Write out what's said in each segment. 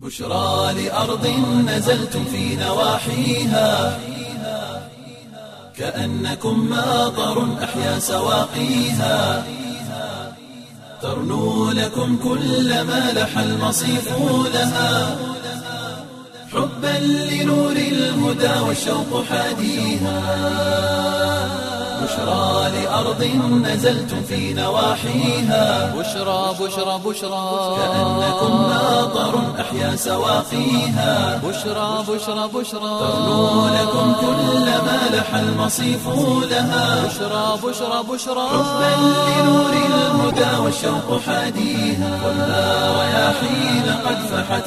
بشرى لأرض نزلتم في نواحيها كأنكم ماطر أحيا سواقيها ترنو لكم كل ما لح المصيف لها حبا لنور الهدى والشوق حاديها بشرى لأرض نزلتم في نواحيها بشرى بشرى بشرى كأنكم ماطر أحيا سواقيها بشرى بشرى بشرى ترنو لكم كل ما لح المصيف لها بشرى بشرى بشرى حبا لنور الهدى والشوق حاديها والنار رياحين قد فحت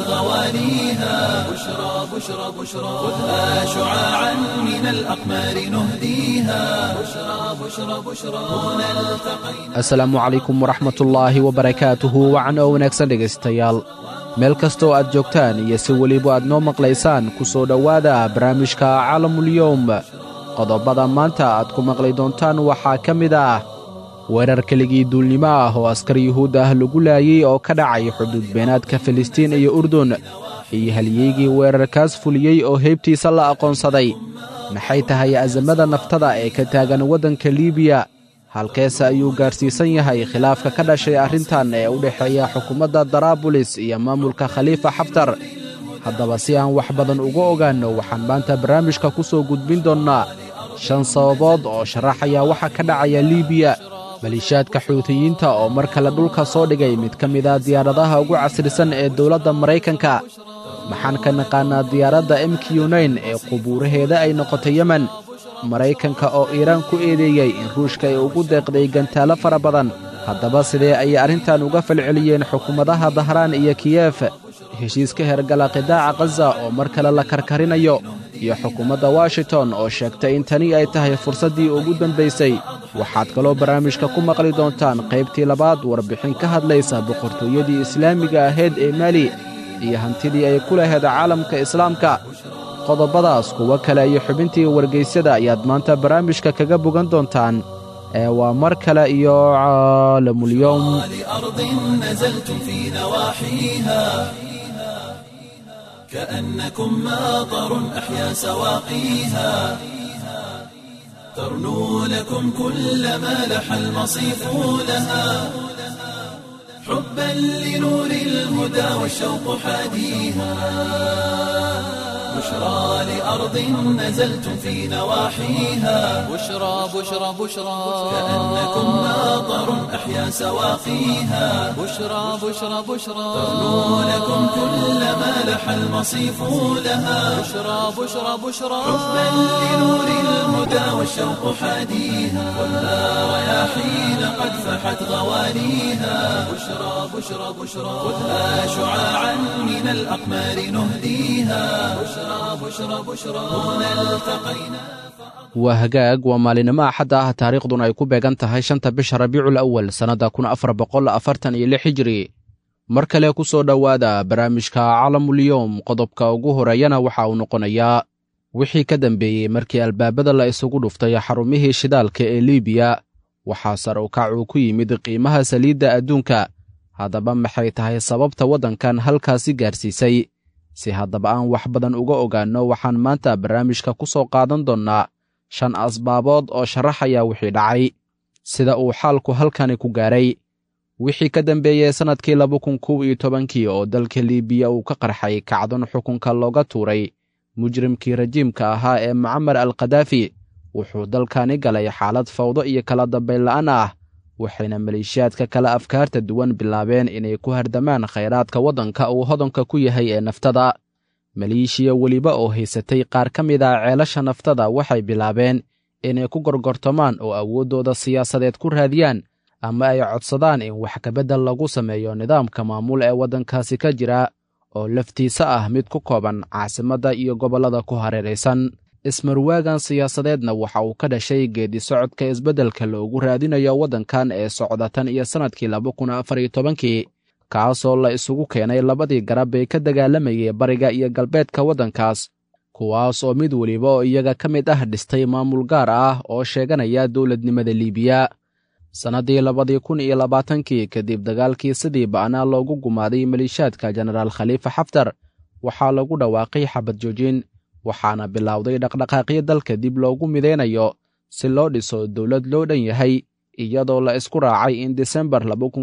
غواليها بشرى بشرى بشرى خذها شعاعا من الأقمار نهديها بشرى بشرى بشرى هنا التقينا asalaamu calaykum waraxmatullaahi wabarakaatuhu wacan oo wanaagsan dhegaystayaal meel kastoo aad joogtaan iyo si weliba aad noo maqlaysaan ku soo dhowaada barnaamijka caalamulyoom qodobada maanta aad ku maqli doontaan waxaa ka mid ah weerar keligii duulnimo ah oo askar yuhuud ah lagu laayey oo ka dhacay xuduud beenaadka filistiin iyo urdun iyo halyeygii weerarkaas fuliyey oo heybtiisa la aqoonsaday maxay tahay asamada naftada ee ka taagan waddanka liibiya halkeese ayuu gaarsiisan yahay khilaafka ka dhashay arrintan ee u dhexeeya xukuumadda daraabulis iyo maamulka khaliifa xaftar haddaba si aan wax badan uga ogaanno waxaan maanta barnaamijka ku soo gudbin doonnaa shan sababood oo sharaxaya waxa ka dhacaya liibiya maliishaadka xuutiyiinta oo mar kale dhulka soo dhigay mid ka mida diyaaradaha ugu casrisan ee dowladda maraykanka maxaan ka naqaannaa diyaaradda m q nain ee qubuuraheeda ay noqotay yemen maraykanka oo iiraan ku eedeeyey in ruushka ay ugu deeqday gantaalo fara badan haddaba sidee ayay arrintan uga falceliyeen xukuumadaha dahraan iyo kiyef heshiiska hergala qidaaca khaza oo mar kale la karkarinayo iyo xukuumadda washington oo sheegtay in tani ay tahay fursaddii ugu dambaysay waxaad kaloo barnaamijka ku maqli doontaan qaybtii labaad warbixin ka hadlaysa boqortooyadii islaamiga ahayd ee mali iyo hantidii ay ku lahayd caalamka islaamka qodobadaas kuwo kale iyo xubintii wargaysyada ayaad maanta barnaamijka kaga bogan doontaan ee waa mar kale iyo caalamulyoom لأرض نزلتم في نواحيها كأنكم ماطر أحيا سواقيها ترنو لكم كل ما لح المصيف لها حبا لنور الهدى والشوق حاديها بشرى لأرض نزلتم في نواحيها بشرى بشرى بشرى كأنكم ماطر أحيا سواقيها بشرى بشرى بشرى ترنو لكم كل ما لح المصيف لها بشرى بشرى بشرى حبا لنور الهدى والشوق حاديها والنار رياحين قد فحت غواليها بشرى بشرى بشرى خذها شعاعا من الأقمار نهديها بشرى بشرى بشرى هنا التقينا waa hagaag waa maalinimo axadda ah taariikhduna ay ku beegan tahay shanta bisha rabiicul awal sannadda kun afar boqol afartan iyo lix hijiri mar kale ku soo dhowaada barnaamijka caalamulyoom qodobka ugu horeeyana waxa uu noqonayaa wixii ka dambeeyey markii albaabada la isugu dhuftay xarumihii shidaalka ee liibiya waxaa sar u kac uu ku yimid qiimaha saliidda adduunka haddaba maxay tahay sababta waddankan halkaasi gaarsiisay si haddaba aan wax badan uga ogaanno waxaan maanta barnaamijka ku soo qaadan doonnaa shan asbaabood oo sharaxaya wixii dhacay sida uu xaalku halkani ku gaaray wixii ka dambeeyey sannadkii laba kun kow iyo tobankii oo dalka liibiya uu ka qarxay kacdon xukunka looga tuuray mujrimkii rajiimka ahaa ee mucamar al khadaafi wuxuu dalkani galay xaalad fawdo iyo kala dambayn la'aan ah waxayna maleeshiyaadka kale afkaarta duwan bilaabeen inay ku hardamaan khayraadka waddanka uu hodanka ku yahay ee naftada maleeshiya weliba oo haysatay qaar ka mid ah ceelasha naftada waxay bilaabeen inay ku gorgortamaan oo awooddooda siyaasadeed ku raadiyaan ama ay codsadaan in wax kabeddel lagu sameeyo nidaamka maamul ee waddankaasi ka jira oo laftiisa ah mid ku kooban caasimadda iyo gobollada ku hareeraysan ismarwaagan siyaasadeedna waxa uu ka dhashay geedi socodka isbeddelka loogu raadinayo waddankan ee socda tan iyo sannadkii laba kun afar iyo tobankii kaasoo la isugu keenay labadii garab ee ka dagaalamayay bariga iyo galbeedka waddankaas kuwaas oo mid weliba oo iyaga ka mid ah dhistay maamul gaar ah oo sheeganaya dowladnimada liibiya sannaddii labadii kun iyo labaatankii kadib dagaalkii sidii ba'naa loogu gumaaday maliishaadka jenaraal khaliifa xaftar waxaa lagu dhawaaqay xabad joojin waxaana bilowday dhaqdhaqaaqyo dalka dib loogu midaynayo si loo dhiso dowlad loo dhan yahay iyadoo la isku raacay in disembar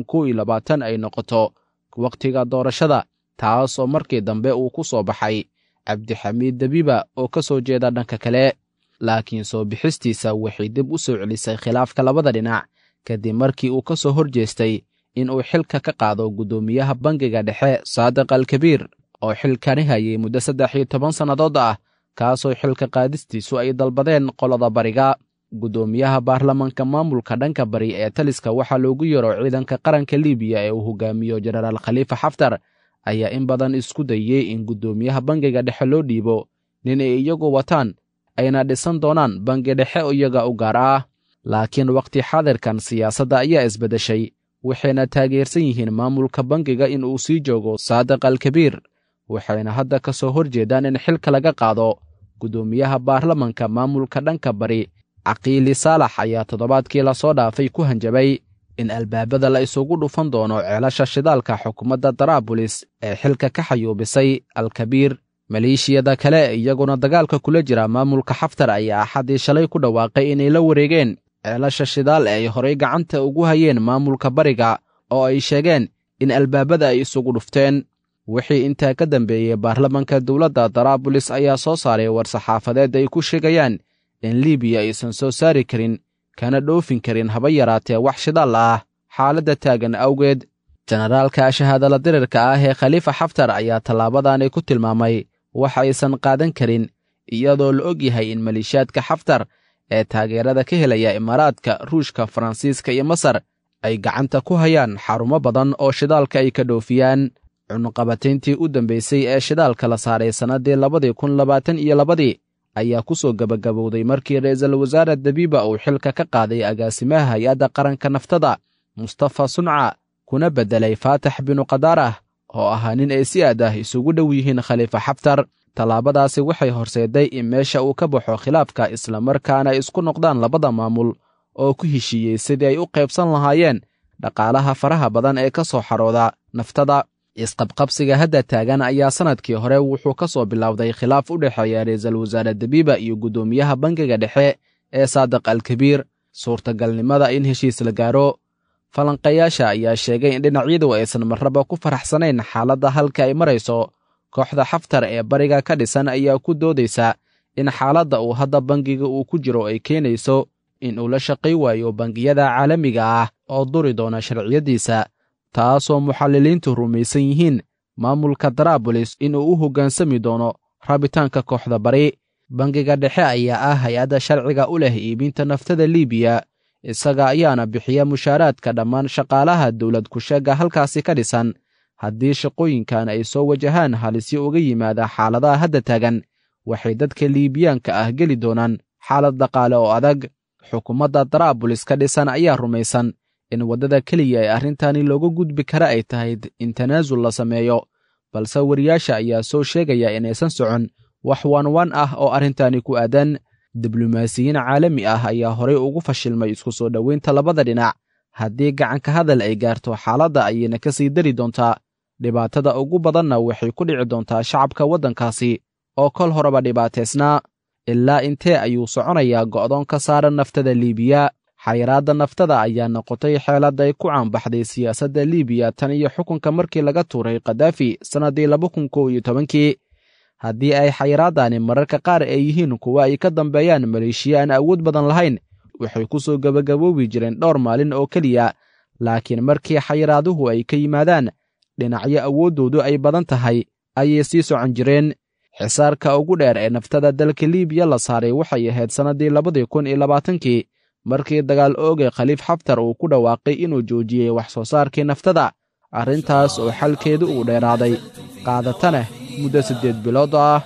ay noqoto wakhtiga doorashada taas oo markii dambe uu ku soo baxay cabdixamiid dabiba oo ka soo jeeda dhanka kale laakiin soo bixistiisa waxay dib u soo celisay khilaafka labada dhinac kadib markii uu ka soo hor jeestay in uu xilka ka qaado guddoomiyaha bangiga dhexe saadiq alkabiir oo xilkani hayay muddo saddex iyo toban sannadood ah kaasoo xilka qaadistiisu ay dalbadeen qolada bariga guddoomiyaha baarlamanka maamulka dhanka bari ee taliska waxaa loogu yeero ciidanka qaranka libiya ee uu hogaamiyo jenaraal khaliifa xaftar ayaa in badan isku dayey in guddoomiyaha bangiga dhexe loo dhiibo nin ay iyagu wataan ayna dhisan doonaan bangi dhexe iyaga u gaar ah laakiin wakhti xaadirkan siyaasadda ayaa isbeddeshay waxayna taageersan yihiin maamulka bangiga in uu sii joogo saadiq alkabiir waxayna hadda ka soo hor jeedaan in xilka laga qaado guddoomiyaha baarlamanka maamulka dhanka bari caqiili saalax ayaa toddobaadkii lasoo dhaafay ku hanjabay in albaabada la isugu dhufan doono ceelasha shidaalka xukuumadda daraabulis ee xilka ka xayuubisay alkabiir maleeshiyada kale iyaguna dagaalka kula jira maamulka xaftar ayaa axaddii shalay ku dhawaaqay inay la wareegeen ceelasha shidaal ee ay horay gacanta ugu hayeen maamulka bariga oo ay sheegeen in albaabada ay isugu dhufteen wixii intaa ka dambeeyey baarlamanka dowladda daraabulis ayaa soo saaray war-saxaafadeed ay ku sheegayaan in libiya aysan soo saari karin kana dhoofin karin haba yaraatee wax shidaal ah xaaladda taagan awgeed jenaraalka shahaadala dirirka ah ee khaliifa xaftar ayaa tallaabadaani ku tilmaamay wax aysan qaadan karin iyadoo la og yahay in maleeshiyaadka xaftar ee taageerada ka helaya imaaraadka ruushka faransiiska iyo masar ay gacanta ku hayaan xarumo badan oo shidaalka ay ka dhoofiyaan cunuqabatayntii u dambaysay ee shidaalka la saaray sannaddii labadii kun labaatan iyo labadii ayaa ku soo gebagabowday markii ra'iisul wasaare dabiiba uu xilka ka qaaday agaasimaha hay-adda qaranka naftada mustafa sunca kuna beddelay faatax binu qadaarah oo ahaa nin ay si aad ah isugu dhow yihiin khaliifa xaftar tallaabadaasi waxay horseeday in meesha uu ka baxo khilaafka islamarkaana ay isku noqdaan labada maamul oo ku heshiiyey sidii ay u qaybsan lahaayeen dhaqaalaha faraha badan ee ka soo xarooda naftada isqabqabsiga hadda taagan ayaa sannadkii hore wuxuu ka soo bilowday khilaaf u dhexeeya ra'iisul wasaare dabiiba iyo guddoomiyaha bangiga dhexe ee saadiq alkabiir suurtagalnimada in heshiis la gaaro falanqayaasha ayaa sheegay in dhinacyadu aysan marraba ku faraxsanayn xaaladda halka ay marayso kooxda xaftar ee bariga ka dhisan ayaa ku doodaysa in xaaladda uu hadda bangiga uu ku jiro ay keenayso in uu la shaqay waayo bangiyada caalamiga ah oo duri doona sharciyaddiisa taasoo muxalliliintu rumaysan yihiin maamulka daraabulis inuu u hoggaansami doono rabitaanka kooxda bari bangiga dhexe ayaa ah hay-adda sharciga u leh iibinta naftada liibiya isaga ayaana bixiya mushaaraadka dhammaan shaqaalaha dowlad kusheegga halkaasi ka dhisan haddii shaqooyinkan ay soo wajahaan halisyo uga yimaada xaaladaha hadda taagan waxay dadka liibiyaanka ah geli doonaan xaalad dhaqaale oo adag xukuumadda daraabulis ka dhisan ayaa rumaysan in waddada keliya ee arrintani looga gudbi kara ay tahay in tanaasul la sameeyo balse wariyaasha ayaa soo sheegaya inaysan socon wax waanwaan ah oo arrintani ku aadan diblomaasiyiin caalami ah ayaa horay ugu fashilmay isku soo dhoweynta labada dhinac haddii gacanka hadal ay gaarto xaaladda ayayna ka sii dari doontaa dhibaatada ugu badanna waxay ku dhici doontaa shacabka waddankaasi oo kol horeba dhibaataysnaa ilaa intee ayuu soconayaa go'doon ka saaran naftada liibiya xayiraadda naftada ayaa noqotay xeelad ay ku caanbaxday siyaasadda liibiya tan iyo xukunka markii laga tuuray kadaafi sannaddii laba kun kow iyo tobankii haddii ay xayiraadani mararka qaar ay yihiin kuwa ay ka dambeeyaan maleeshiya aan awood badan lahayn waxay ku soo gebagaboobi jireen dhowr maalin oo keliya laakiin markii xayiraaduhu ay ka yimaadaan dhinacyo awooddoodu ay badan tahay ayay sii socon jireen xisaarka ugu dheer ee naftada dalka liibiya la saaray waxay ahayd sannaddii labadii kun iyo labaatankii markii dagaal ooge khaliif xaftar uu ku dhawaaqay inuu joojiyey wax soo saarkii naftada arrintaas oo xalkeedu uu dheeraaday qaadatana muddo siddeed bilood ah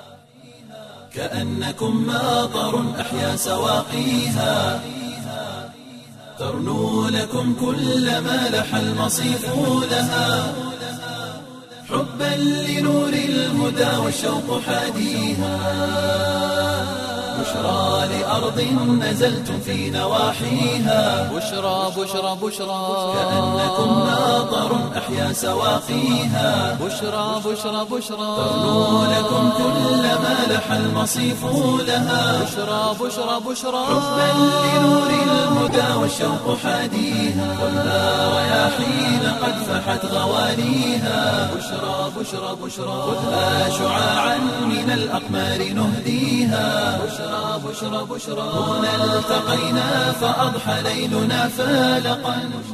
كأنكم ماطر أحيا سواقيها ترنو لكم كل ما لح المصيف لها حبا لنور الهدى والشوق حاديها بشرى لأرض نزلتم في نواحيها بشرى بشرى بشرى كأنكم ماطر أحيا سواقيها بشرى بشرى بشرى ترنو لكم كل ما لح المصيف لها بشرى بشرى بشرى حبا لنور الهدى والشوق حاديها ولا رياحين قد فحت غواليها بشرى بشرى بشرى خذها شعاعا من الأقمار نهديها بشرى بشرى بشرى هنا التقينا فأضحى ليلنا فالقا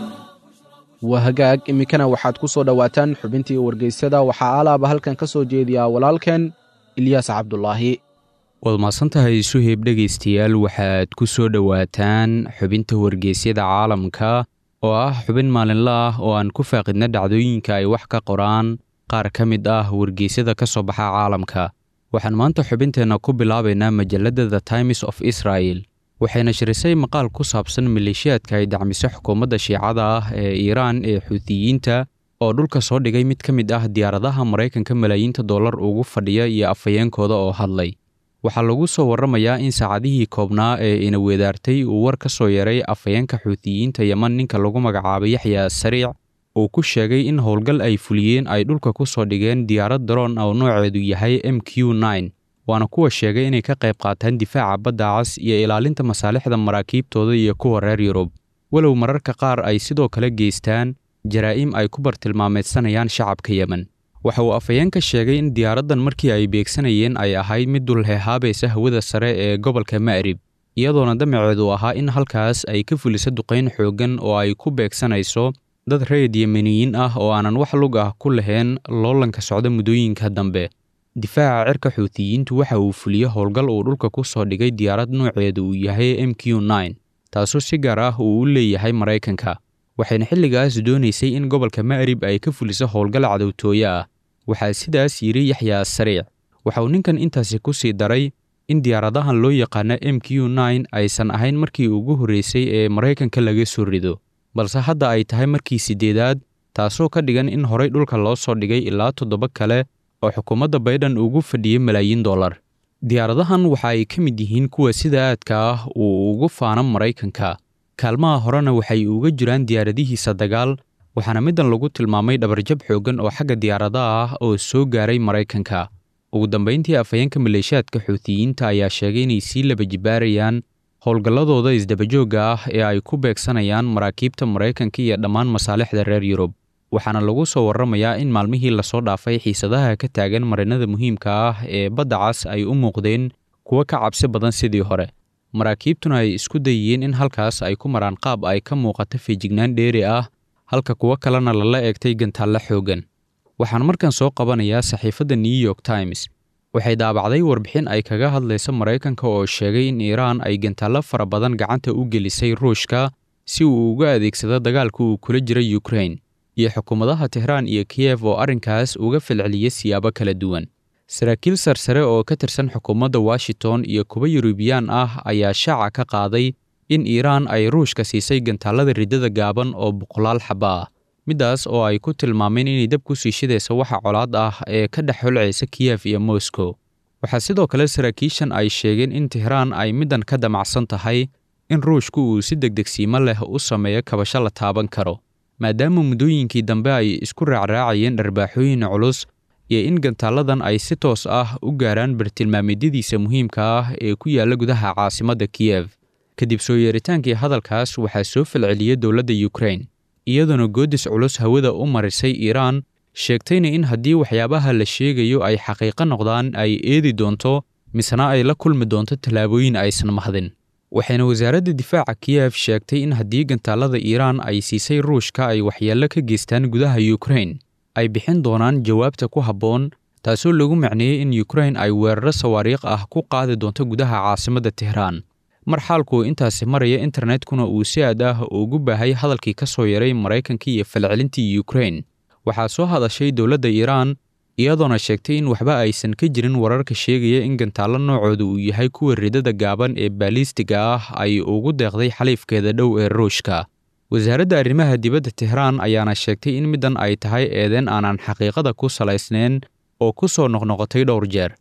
waa hagaag iminkana waxaad ku soo dhowaataan xubintii wargeysyada waxaa alaaba halkan ka soo jeediyaa walaalkeen ilyaas cabdulaahi waad mahadsantahay suheyb dhegaystayaal waxaad ku soo dhowaataan xubinta wargeysyada caalamka oo ah xubin maalinle ah oo aan ku faaqidna dhacdooyinka ay wax ka qoraan qaar ka mid ah wargeysyada ka soo baxa caalamka waxaan maanta xubinteenna ku bilaabaynaa majalladda the times of israel waxayna shirisay maqaal ku saabsan maleeshiyaadka ay dacmiso xukuumadda shiicada ah ee iiraan ee xuutiyiinta oo dhulka soo dhigay mid ka mid ah diyaaradaha maraykanka malaayiinta dollar ugu fadhiya iyo afhayeenkooda oo hadlay waxaa lagu soo warramayaa in saacadihii koobnaa ee ina weedaartay uu war ka soo yaray afhayeenka xuutiyiinta yeman ninka lagu magacaabay yaxya sariic uu ku sheegay in howlgal ay fuliyeen ay dhulka ku soo dhigeen diyaarad daroon oo nooceedu yahay m q nine waana kuwa sheegay inay ka qayb qaataan difaaca badda cas iyo ilaalinta masaalixda maraakiibtooda iyo kuwa reer yurub walow mararka qaar ay sidoo kale geystaan jaraa'im ay ku bartilmaameedsanayaan shacabka yemen waxa uu afhayeenka sheegay in diyaaraddan markii ay beegsanayeen ay ahayd mid dulheehaabaysa hawada sare ee gobolka ma'rib iyadoona damaceedu ahaa in halkaas ay ka fuliso duqayn xooggan oo ay ku beegsanayso dad reed yemeniyiin ah oo aanan wax lug ah ku lahayn loolanka socda muddooyinka dambe difaaca cirka xuutiyiintu waxa uu fuliyo howlgal uu dhulka ku soo dhigay diyaarad nooceedu uu yahay m q nine taasoo si gaar ah uu u leeyahay maraykanka waxayna xilligaas doonaysay in gobolka ma'rib ay ka fuliso howlgal cadowtooye ah waxaa sidaas yidhi yaxya sariic waxa uu ninkan intaasi ku sii daray in diyaaradahan loo yaqaano m q nine aysan ahayn markii ugu horreysay ee maraykanka laga soo rido balse hadda ay tahay markii siddeedaad taasoo ka dhigan in horay dhulka loo soo dhigay ilaa toddoba kale oo xukuumadda baydhan ugu fadhiyey malaayiin dollar diyaaradahan waxa ay ka mid yihiin kuwa sida aadka ah uu ugu faano maraykanka kaalmaha horena waxay uga jiraan diyaaradihiisa dagaal waxaana middan lagu tilmaamay dhabarjab xooggan oo xagga diyaaradaha ah oo soo gaaray maraykanka ugu dambayntii afhayeenka maleeshiyaadka xuutiyiinta ayaa sheegay inay sii laba jibaarayaan howlgalladooda isdabajoogga ah ee ay ku beegsanayaan maraakiibta maraykanka iyo dhammaan masaalixda reer yurub waxaana lagu soo warramayaa in maalmihii lasoo dhaafay xiisadaha ka taagan marinada muhiimka ah ee badda cas ay u muuqdeen kuwo ka cabsi badan sidii hore maraakiibtuna ay isku dayiyeen in halkaas ay ku maraan qaab ay ka muuqato feejignaan dheeri ah halka kuwo kalena lala eegtay gantaalle xooggan waxaan markan soo qabanayaa saxiifadda new york times waxay daabacday warbixin ay kaga hadlaysa maraykanka oo sheegay in iiraan ay gantaallo fara badan gacanta u gelisay ruushka si uu uga adeegsado dagaalka uu kula jira yukrain iyo xukuumadaha tehraan iyo kiyef oo arrinkaas uga falceliyay siyaabo kala duwan saraakiil sarsare oo ka tirsan xukuumadda washington iyo kuwa yuruubiyaan ah ayaa shaaca ka qaaday in iiraan ay ruushka siisay gantaallada riddada gaaban oo boqolaal xaba ah middaas oo ay ku tilmaameen inay dab ku sii shidaysa waxa colaad ah ee ka dhex holcaysa kiyef iyo moscow waxaa sidoo kale saraakiishan ay sheegeen in tehraan ay middan ka damacsan tahay in ruushku uu si degdegsiimo leh u sameeyo kabasho la taaban karo maadaama muddooyinkii dambe ay isku raacraacayeen dharbaaxooyin culus iyo in gantaalladan ay si toos ah u gaaraan bartilmaameedyadiisa muhiimka ah ee ku yaalla gudaha caasimadda kiyef kadib soo yeeritaankii hadalkaas waxaa soo falceliyey dowladda yukrain iyadoona goodis culus hawada u marisay iiraan sheegtayna in haddii waxyaabaha la sheegayo ay xaqiiqo noqdaan ay eedi doonto misena ay la kulmi doonto tallaabooyin aysan mahdin waxayna wasaaradda difaaca kiyef sheegtay in haddii gantaallada iiraan ay siisay ruushka ay waxyeello ka geystaan gudaha yukrain ay bixin doonaan jawaabta ku habboon taasoo lagu macneeyey in yukrain ay weeraro sawaariikh ah ku qaadi doonto gudaha caasimadda tehraan mar xaalku intaasi maraya internetkuna uu si aad ah ugu baahay hadalkii ka soo yaray maraykanka iyo falcelintii yukrain waxaa soo hadashay dowladda iiraan iyadoona sheegtay in waxba aysan ka jirin wararka sheegaya in gantaallo noocooda uu yahay kuwa ridada gaaban ee baalistiga ah ay ugu deeqday xaliifkeeda dhow ee ruushka wasaaradda arrimaha dibadda tehraan ayaana sheegtay in middan ay tahay eedeen aanan xaqiiqada ku salaysnayn oo ku soo noqnoqotay dhowr jeer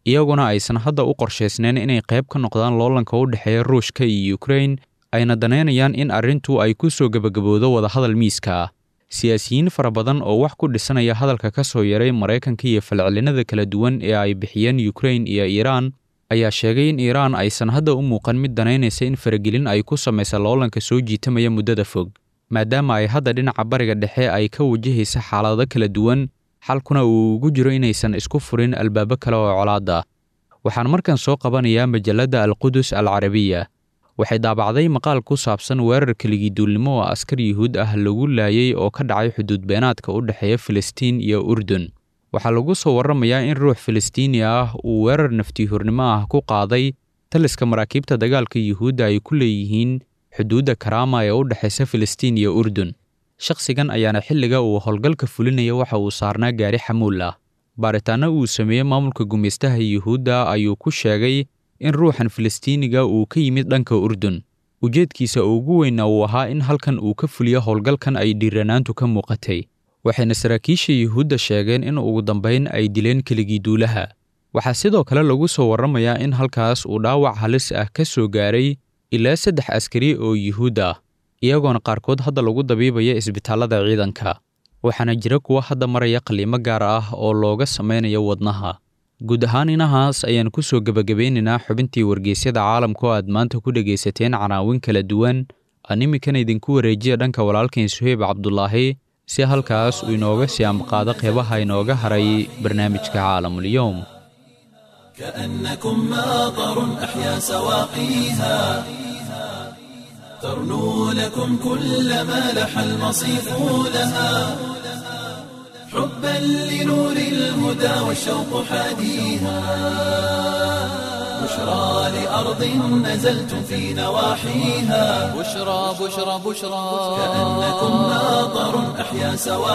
iyaguna aysan hadda u qorshaysnayn inay qayb ka noqdaan loolanka u dhexeeya ruushka iyo ukrain ayna danaynayaan in arrintu ay ku soo gebagabowdo wadahadal miiska ah siyaasiyiin fara badan oo wax ku dhisanaya hadalka ka soo yaray maraykanka iyo falcelinada kala duwan ee ay bixiyeen ukrain iyo iiraan ayaa sheegay in iiraan aysan hadda u muuqan mid danaynaysa in faragelin ay ku samaysa loolanka soo jiitamaya muddada fog maadaama ay hadda dhinaca bariga dhexe ay ka wajahaysa xaalado kala duwan xalkuna uu ugu jiro inaysan isku furin albaabo kale oo colaada waxaan markan soo qabanayaa majalladda alqudus al carabiya waxay daabacday maqaal ku saabsan weerar keligii duulnimo oo askar yuhuud ah lagu laayay oo ka dhacay xuduud beenaadka u dhexeeya filistiin iyo urdun waxaa lagu soo warramayaa in ruux filistiini ah uu weerar naftiihurnimo ah ku qaaday taliska maraakiibta dagaalka yuhuudda ay ku leeyihiin xuduudda karaama ee u dhexaysa filistiin iyo urdun shakhsigan ayaana xilliga uu howlgalka fulinaya waxa uu saarnaa gaari xamuul ah baaritaanno uu sameeyey maamulka gumaystaha yuhuudda ayuu ku sheegay in ruuxan filistiiniga uu ka yimid dhanka urdun ujeedkiisa ugu weyna uu ahaa in halkan uu ka fuliyo howlgalkan ay dhiiranaantu ka muuqatay waxayna saraakiisha yuhuudda sheegeen in ugu dambayn ay dileen keligii duulaha waxaa sidoo kale lagu soo warramayaa in halkaas uu dhaawac halis ah ka soo gaaray ilaa saddex askari oo yuhuud ah iyagoona qaarkood hadda lagu dabiibaya isbitaallada ciidanka waxaana jira kuwa hadda maraya qaliimo gaar ah oo looga samaynayo wadnaha guud ahaan inahaas ayaan ku soo gebagabeynaynaa xubintii wargeysyada caalamka oo aad maanta ku dhegaysateen canaawin kala duwan aan imikan idinku wareejiya dhanka walaalkain suheyb cabdulaahi si halkaas uu inooga sii amqaado qeybaha inooga haray barnaamijka caalamulyoom كأنكم ماطر أحيا سواقيها ترنو لكم كل ما لح المصيف لها حبا لنور الهدى والشوق حاديها بشرى لأرض نزلتم في نواحيها بشرى بشرى بشرى كأنكم ماطر أحيا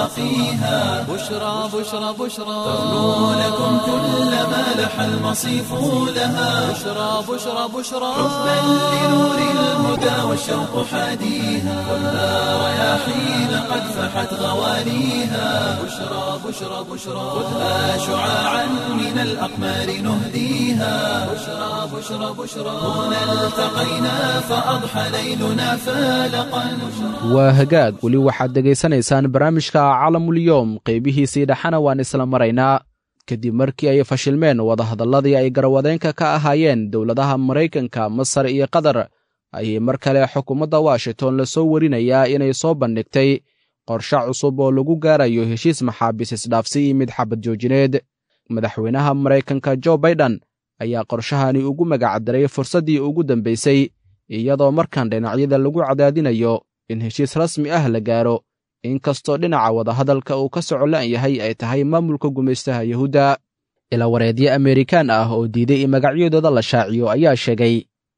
سواقيها بشرى بشرى بشرى ترنو لكم كل ما لح المصيف لها بشرى بشرى بشرى حبا لنور الهدى والشوق حاديها خذها رياحين قد فحت غوانيها بشرى بشرى بشرى خذها شعاعا من الأقمار نهديها بشرى بشرى بشرى هنا التقينا فأضحى ليلنا فالقا waa hagaag weli waxaad dhegaysanaysaan barnaamijka calamulyoom qeybihiisii dhexana waan isla maraynaa kadib markii ay fashilmeen wadahadalladii ay garawadeenka ka ahaayeen dowladaha maraykanka masar iyo qatar ayay mar kale xukuumadda washington la soo warinayaa inay soo bandhigtay qorshe cusub oo lagu gaarayo heshiis maxaabiis isdhaafsi iyo mid xabad joojineed madaxweynaha maraykanka jo baiden ayaa qorshahani ugu magacdaray fursaddii ugu dambaysay iyadoo markan dhinacyada lagu cadaadinayo in heshiis rasmi ah la gaaro inkastoo dhinaca wadahadalka uu ka socolan yahay ay tahay maamulka gumaystaha yuhuudda ilawareedyo amerikaan ah oo diiday in magacyadooda la shaaciyo ayaa sheegay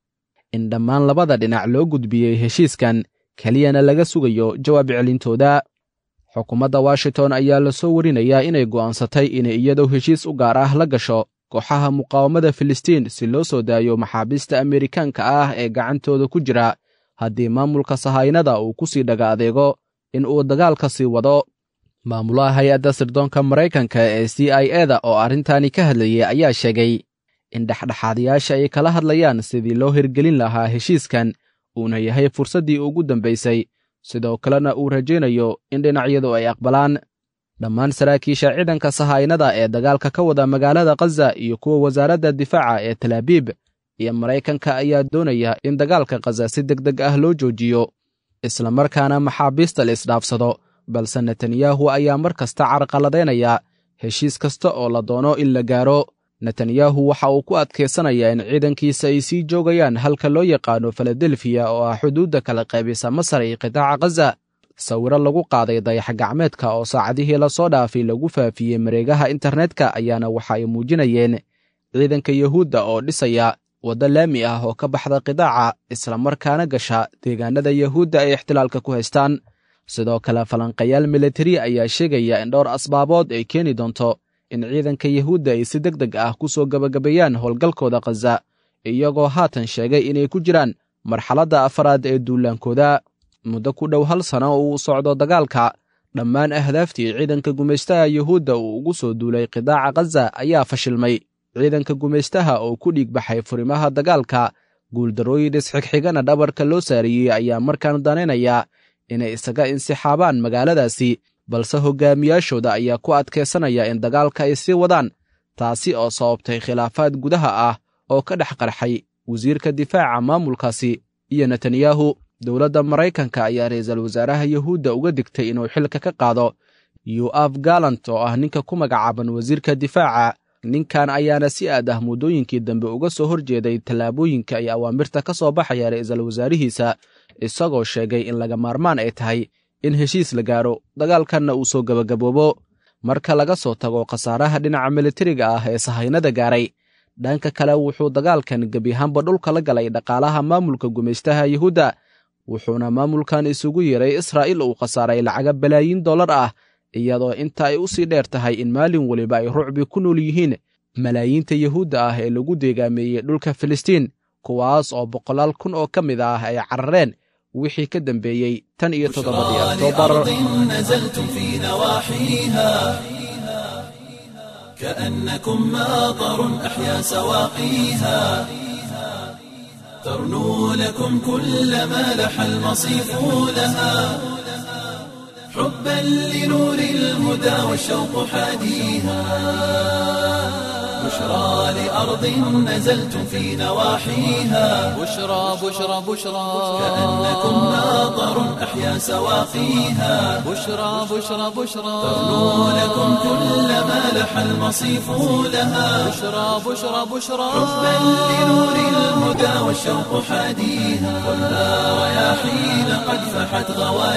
in dhammaan labada dhinac loo gudbiyey heshiiskan keliyana laga sugayo jawaab celintooda xukuumadda washington ayaa la soo warinayaa inay go'aansatay inay iyadoo heshiis u gaar ah la gasho kooxaha muqaawamada filistiin si loo soo daayo maxaabiista amerikaanka ah ee gacantooda ku jira haddii maamulka sahaynada uu ku sii dhaga adeego in uu dagaalka sii wado maamulaha hay-adda sirdoonka maraykanka ee c i eda oo arrintani ka hadlayay ayaa sheegay in dhexdhexaadayaasha ay kala hadlayaan sidii loo hirgelin lahaa heshiiskan uuna yahay fursaddii ugu dambaysay sidoo kalena uu rajaynayo in dhinacyadu ay aqbalaan dhammaan saraakiisha ciidanka sahaynada ee dagaalka ka wada magaalada khaza iyo kuwa wasaaradda difaaca ee talaabiib iyo maraykanka ayaa doonaya in dagaalka khaza si deg deg ah loo joojiyo islamarkaana maxaabiista la isdhaafsado balse netanyahu ayaa mar kasta carqaladaynaya heshiis kasta oo la doono in la gaaro netanyahu waxa uu ku adkaysanayaa in ciidankiisa ay sii joogayaan halka loo yaqaano filadelfiya oo ah xuduudda kala qaybisa masar iyo qitaaca khaza sawiro lagu qaaday dayax gacmeedka oo saacadihii lasoo dhaafay lagu faafiyey mareegaha internetka ayaana waxa ay muujinayeen ciidanka yuhuudda oo dhisaya waddo laami ah oo ka baxda qidaaca islamarkaana gasha deegaanada yuhuudda ay ixtilaalka ku haystaan sidoo kale falanqayaal militari ayaa sheegaya in dhowr asbaabood ay keeni doonto in ciidanka yuhuudda ay si deg deg ah ku soo gebagabeeyaan howlgalkooda khaza iyagoo haatan sheegay inay ku jiraan marxaladda afaraad ee duulaankooda muddo ku dhow hal sano oo uu socdo dagaalka dhammaan ahdaaftii ciidanka gumaystaha yuhuudda uu ugu soo duulay qidaaca khaza ayaa fashilmay ciidanka gumaystaha oo ku dhiigbaxay furimaha dagaalka guuldarrooyin isxigxigana dhabarka loo saariyey ayaa markaan danaynaya inay isaga insixaabaan magaaladaasi balse hogaamiyaashooda ayaa ku adkaysanaya in dagaalka ay sii wadaan taasi oo sababtay khilaafaad gudaha ah oo ka dhex qarxay wasiirka difaaca maamulkaasi iyo netanyahu dowladda maraykanka ayaa ra'iisul wasaaraha yuhuudda uga digtay inuu xilka ka qaado yu'af galant oo ah ninka ku magacaaban wasiirka difaaca ninkan ayaana si aad ah muddooyinkii dambe uga soo horjeeday tallaabooyinka iyo awaamirta ka soo baxaya ra'iisul wasaarihiisa isagoo sheegay in laga maarmaan ay tahay in heshiis la gaaro dagaalkanna uu soo gebagaboobo marka laga soo tago khasaaraha dhinaca militariga ah ee sahaynada gaaray dhanka kale wuxuu dagaalkan gebiahaanba dhulka la galay dhaqaalaha maamulka gumaystaha yuhuudda wuxuuna maamulkan isugu yeeray israa'iil uu khasaaray lacaga balaayiin dollar ah iyadoo inta ay u sii dheer tahay in maalin weliba ay rucbi ku nool yihiin malaayiinta yuhuudda ah ee lagu deegaameeyey dhulka filistiin kuwaas oo boqolaal kun oo ka mid ah ay carareen wixii ka dambeeyey tan iyo toddobadii oktoobar نزلتم في نواحيها كأنكم ماطر أحيا سواقيها ترنو لكم كل ما لح المصيف لها حبا لنور الهدى والشوق حاديها بشرى لأرض نزلتم في نواحيها بشرى بشرى بشرى كأنكم ماطر أحيا سواقيها بشرى بشرى بشرى ترنو لكم كل ما لح المصيف لها بشرى بشرى بشرى حبا لنور الهدى والشوق حاديها خذها رياحين قد فحت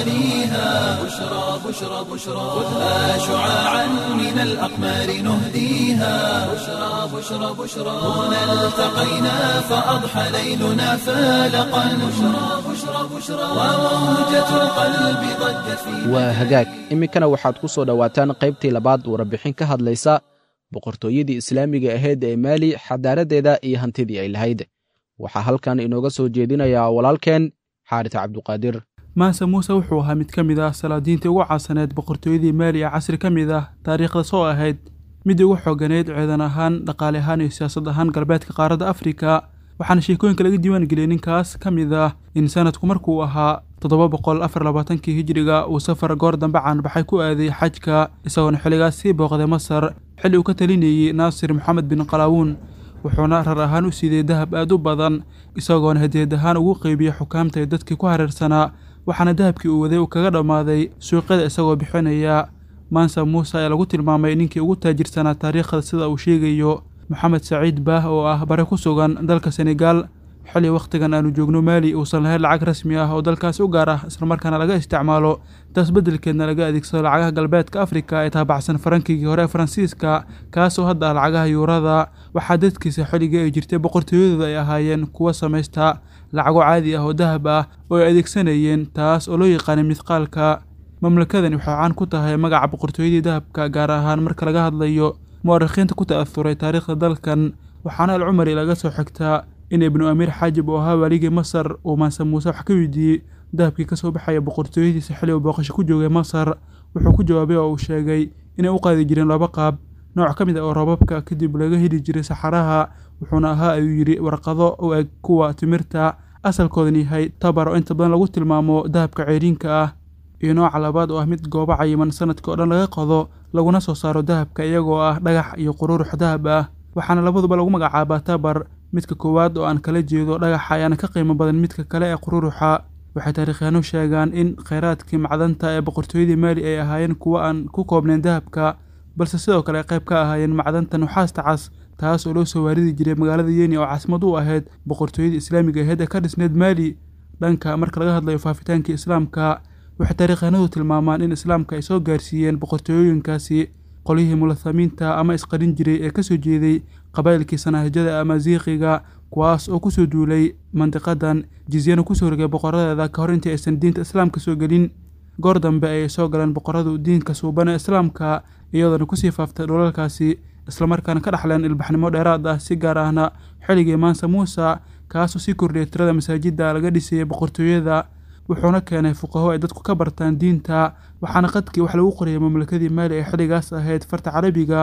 غوانيها بشرى بشرى بشرى خذها شعاعا من الأقمار نهديها بشرى بشرى بشرى هنا التقينا فأضحى ليلنا فالقا بشرى بشرى بشرى وموجة القلب ضجت في waa hagaag iminkana waxaad ku soo dhowaataan qaybtii labaad warbixin ka hadlaysa boqortooyadii islaamiga ahayd ee maali xadaaradeeda iyo hantidii ay lahayd waxaa halkan inooga soo jeedinayaa walaalkeen xaaris cabduqaadir maase muuse wuxuu ahaa mid ka mid ah salaadiintii ugu caasaneed boqortooyadii maali ee casri ka mid ah taariikhda soo ahayd midii ugu xooganeyd ciidan ahaan dhaqaale ahaan iyo siyaasad ahaan galbeedka qaaradda afrika waxaana sheekooyinka laga diiwaan geliyey ninkaas ka mid ah in sanadku markuu ahaa toddoba boqol afar labaatankii hijiriga uu safar goor dambe caanbaxay ku aaday xajka isagoona xilligaas sii booqday masar xilli uu ka talinayey naasir moxamed bin qalaawuun wuxuuna rar ahaan u siidey dahab aad u badan isagoona hadiyad ahaan ugu qeybiyey xukaamta ee dadkii ku hareersanaa waxaana dahabkii uu waday uu kaga dhammaaday suuqyada isagoo bixinaya maansa muuse ayaa lagu tilmaamay ninkii ugu taajirsanaa taariikhda sida uu sheegayo moxamed saciid baah oo ah bare ku sugan dalka senegaal xilli wakhtigan aanu joogno maali uusan lahayn lacag rasmi ah oo dalkaasi u gaar ah islamarkaana laga isticmaalo taas beddelkeedna laga adeegsado lacagaha galbeedka afrika ee taabacsan farankigii hore ee faransiiska kaasoo hadda ah lacagaha yuurada waxaa dadkiisa xilligii ay jirtay boqortooyadooda ay ahaayeen kuwa samaysta lacago caadi ah oo dahab ah oo ay adeegsanayeen taas oo loo yaqaanay midqaalka mamlakadani waxay caan ku tahay magaca boqortooyadii dahabka gaar ahaan marka laga hadlayo mu'arikhiinta ku ta'ahuray taariikhda dalkan waxaana alcumari laga soo xigtaa in ibnu amiir xaajib oo ahaa waaligii masar uu maanse muuse wax ka weydiiyey dahabkii ka soo baxaya boqortooyadiisa xilli uu booqasho ku joogay masar wuxuu ku jawaabay oo uu sheegay inay u qaadi jireen laba qaab nooc ka mid ah oo roobabka kadib laga heli jiray saxaraha wuxuuna ahaa ayuu yidhi warqado u eg kuwa timirta asalkoodan yahay tabar oo inta badan lagu tilmaamo dahabka ceeriinka ah iyo nooca labaad oo ah mid goobo cayiman sanadka oo dhan laga qodo laguna soo saaro dahabka iyagoo ah dhagax iyo quruurux dahab ah waxaana labaduba lagu magacaabaa tabar midka koowaad oo aan kala jeedo dhagaxa ayaana ka qiimo badan midka kale ee qururuxa waxay taariikhyaanu sheegaan in kheyraadkii macdanta ee boqortooyadii maali ay ahaayeen kuwo aan ku koobnayn dahabka balse sidoo kale ay qayb ka ahaayeen macdanta nuxaasta cas taas oo loo soo waaridi jiray magaalada yeni oo caasimad u ahayd boqortooyadii islaamiga ahayd ee ka dhisneyd maali dhanka marka laga hadlayo faafitaankii islaamka waxay taariikhanadu tilmaamaan in islaamka ay soo gaarsiiyeen boqortooyooyinkaasi qolyihii mulathamiinta ama isqarin jiray ee kasoo jeeday qabaa'ilkii sanaahijada ama ziiqiga kuwaas oo kusoo duulay mandiqadan jizyana kusoo rogay boqoradeeda ka hor intii aysan diinta islaamka soo gelin goor dambe ayay soo galeen boqoradu diinka suuban ee islaamka iyadoona kusii faaftay dhulalkaasi islamarkaana ka dhaxleen ilbaxnimo dheeraad ah si gaar ahna xilligii maansa muusa kaasoo sii kordhiyay tirada masaajidda laga dhisayay boqortooyada wuxuuna keenay fuqaho ay dadku ka bartaan diinta waxaana qadkii wax lagu qorayay mamlakadii maali ee xilligaas ahayd farta carabiga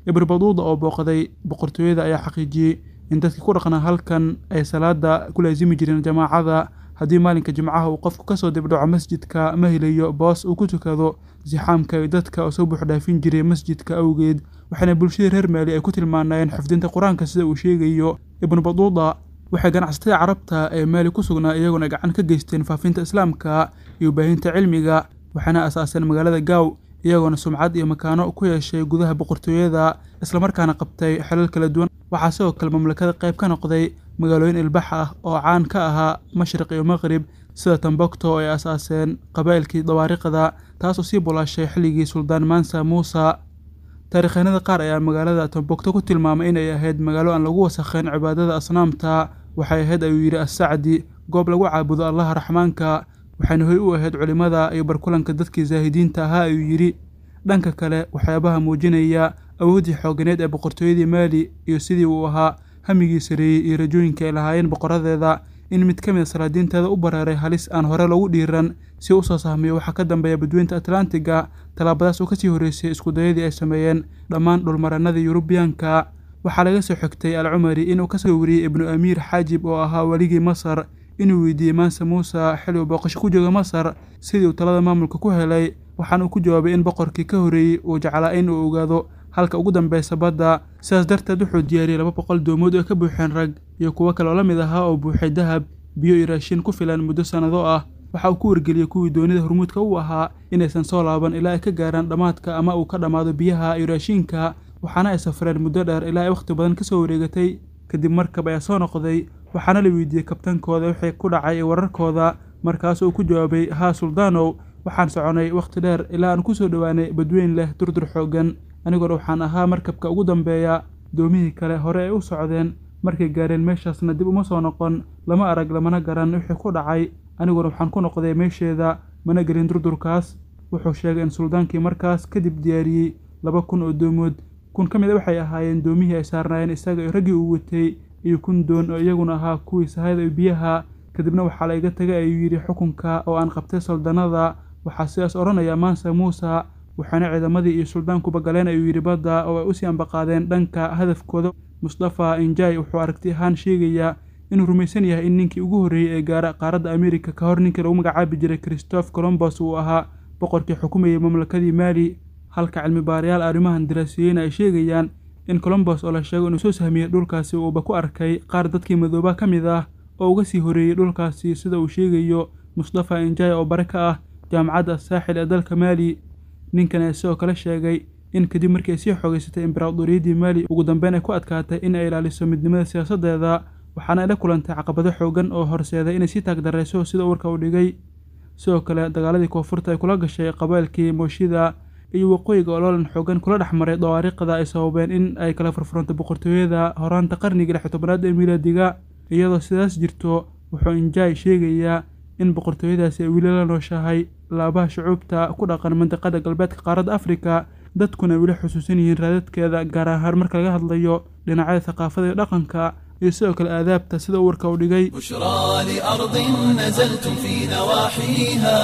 ibn baduuda oo booqday boqortooyada ayaa xaqiijiyey in dadkii ku dhaqnaa halkan ay salaada ku laasimi jireen jamaacada haddii maalinka jimcaha uu qofku kasoo dibdhaco masjidka ma helayo boos uu ku tukado sixaamka iyo dadka oo soo buuxdhaafin jiray masjidka awgeed waxaana bulshada reer maali ay ku tilmaanayeen xifdinta qur-aanka sida uu sheegayo ibnu baduuda waxay ganacsatada carabta ee maali ku sugnaa iyaguna gacan ka geysteen faafinta islaamka iyo baahinta cilmiga waxaana asaaseen magaalada gaaw iyagoona sumcad iyo makaano ku yeeshay gudaha boqortooyada islamarkaana qabtay xelal kala duwan waxaa sidoo kale mamlakada qayb ka noqday magaalooyin ilbax ah oo caan ka ahaa mashriq iyo maqrib sida tambokto oo ay asaaseen qabaa'ilkii dawaariqda taasoo sii bulaashay xilligii suldaan mansa muusa taariikhanada qaar ayaa magaalada tambokto ku tilmaamay inay ahayd magaalo aan lagu wasakhayn cibaadada asnaamta waxay ahayd ayuu yidhi assacdi goob lagu caabudo allaha raxmaanka waxayna hoy u ahayd culimmada iyo barkulanka dadkii zaahidiinta ahaa ayuu yidhi dhanka kale waxyaabaha muujinaya awooddii xooganeed ee boqortooyadii maali iyo sidii uu ahaa hamigii sareeyey iyo rajooyinka ay lahaayeen boqoradeeda in mid ka mid a salaadiinteeda u bareeray halis aan hore loogu dhiiran si u soo sahmiyo waxaa ka dambeeya badweynta atlantiga tallaabadaas oo kasii horreysay iskudayadii ay sameeyeen dhammaan dhulmarannadii yurubiyaanka waxaa laga soo xigtay al cumari inuu kasoo wariyey ibnu amiir xaajib oo ahaa weligii masar inuu weydiiyey maanse muuse xili uu booqasho ku jooga masar sidii uu talada maamulka ku helay waxaana uu ku jawaabay in boqorkii ka horreeyey uu jeclaa in uu ogaado halka ugu dambeysa badda sidaas darteed wuxuu diyaariyey laba boqol doomood oo ka buuxeen rag iyo kuwo kale oo la mid ahaa oo buuxay dahab biyo iyo raashin ku filan muddo sannado ah waxa uu ku wargeliyey kuwii doonida hormuudka u ahaa inaysan soo laaban ilaa ay ka gaaraan dhammaadka ama uu ka dhammaado biyaha iyo raashinka waxaana ay safreen muddo dheer ilaa ay wakhti badan ka soo wareegatay kadib markab ayaa soo noqday waxaana la weydiiyey kabtankooda wixii ku dhacay wararkooda markaas uu ku jawaabay haa suldaanow waxaan soconay wakhti dheer ilaa aan ku soo dhowaanay badweyn leh durdur xooggan aniguna waxaan ahaa markabka ugu dambeeya doomihii kale hore ay u socdeen markay gaareen meeshaasna dib uma soo noqon lama arag lamana garan wixii ku dhacay aniguna waxaan ku noqday meesheeda mana gelin durdurkaas wuxuu sheegay in suldaankii markaas kadib diyaariyey laba kun oo doomood kun ka mid a waxay ahaayeen doomihii ay saarnaayeen isaga iyo raggii uu watay iyo kun doon oo iyaguna ahaa kuwii sahayda iyo biyaha kadibna waxaa la iga tegay ayuu yidhi xukunka oo aan qabtay saldanada waxaa sidaas odhanaya maansa muusa waxaana ciidamadii iyo suldaankuba galeen ayuu yidhi badda oo ay usii ambaqaadeen dhanka hadafkooda mustafa injai wuxuu aragti ahaan sheegayaa inuu rumaysan yahay in ninkii ugu horreeyey ee gaara qaaradda amerika ka hor ninkii lagu magacaabi jiray christoph colombos uu ahaa boqorkii xukumayay mamlakadii maali halka cilmi baarayaal arrimahan daraasiyeyna ay sheegayaan in colombos oo la sheego inuu soo sahmiyey dhulkaasi uuba ku arkay qaar dadkii madooba ka mid ah oo uga sii horreeyey dhulkaasi sida uu sheegayo mustafa injai oo bare ka ah jaamacadda saaxil ee dalka maali ninkan ayaa sidoo kale sheegay in kadib markii ay sii xoogeysatay imberaadoriyaddii maali ugu dambeyn ay ku adkaatay in ay ilaaliso midnimada siyaasaddeeda waxaana ay la kulantay caqabado xoogan oo horseeday inay sii taagdarayso sida warka uu dhigay sidoo kale dagaaladii koonfurta ay kula gashay qabailkii mooshida iyo waqooyiga oloolan xoogan kula dhex maray dawaariiqda ay sababeen in ay kala furfuranto boqortooyada horaanta qarnigii lix tobanaad ee miilaadiga iyadoo sidaas jirto wuxuu injai sheegayaa in boqortooyadaasi ay weli la nooshahay laabaha shucuubta ku dhaqan mandiqada galbeedka qaaradda afrika dadkuna weli xusuusan yihiin raadadkeeda gaar ahaan marka laga hadlayo dhinacyada thaqaafada iyo dhaqanka iyo sidoo kale aadaabta sida uu warka u dhigay بشرى لأرض نزلتم في نواحيها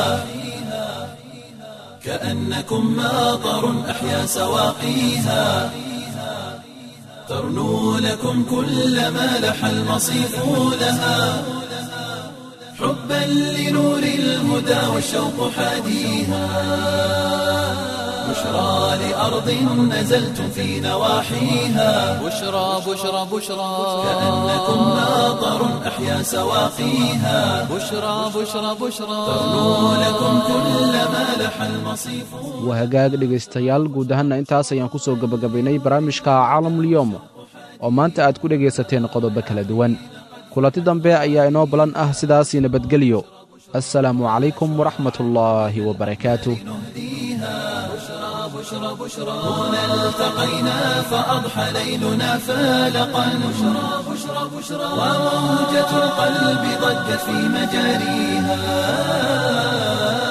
كأنكم ماطر أحيا سواقيها ترنو لكم كل ما لح المصيف لها حبا لنور الهدى والشوق حاديها بشرى لأرض نزلتم في نواحيها بشرى بشرى بشرى كأنكم ماطر أحيا سواقيها بشرى بشرى بشرى ترنو لكم كل ما لح المصيف waa hagaag dhegaystayaal guud ahaanna intaas ayaan ku soo gebagabaynay barnaamijka caalamulyoom oo maanta aad ku dhegaysateen qodobo kala duwan kulanti dambe ayaa inoo balan ah sidaasii nabadgelyo assalaamu calaykum waraxmatullaahi wabarakaatuh هنا التقينا فأضحى ليلنا فالقا بشرى بشرى بشرى وموجة القلب ضجت في مجاريها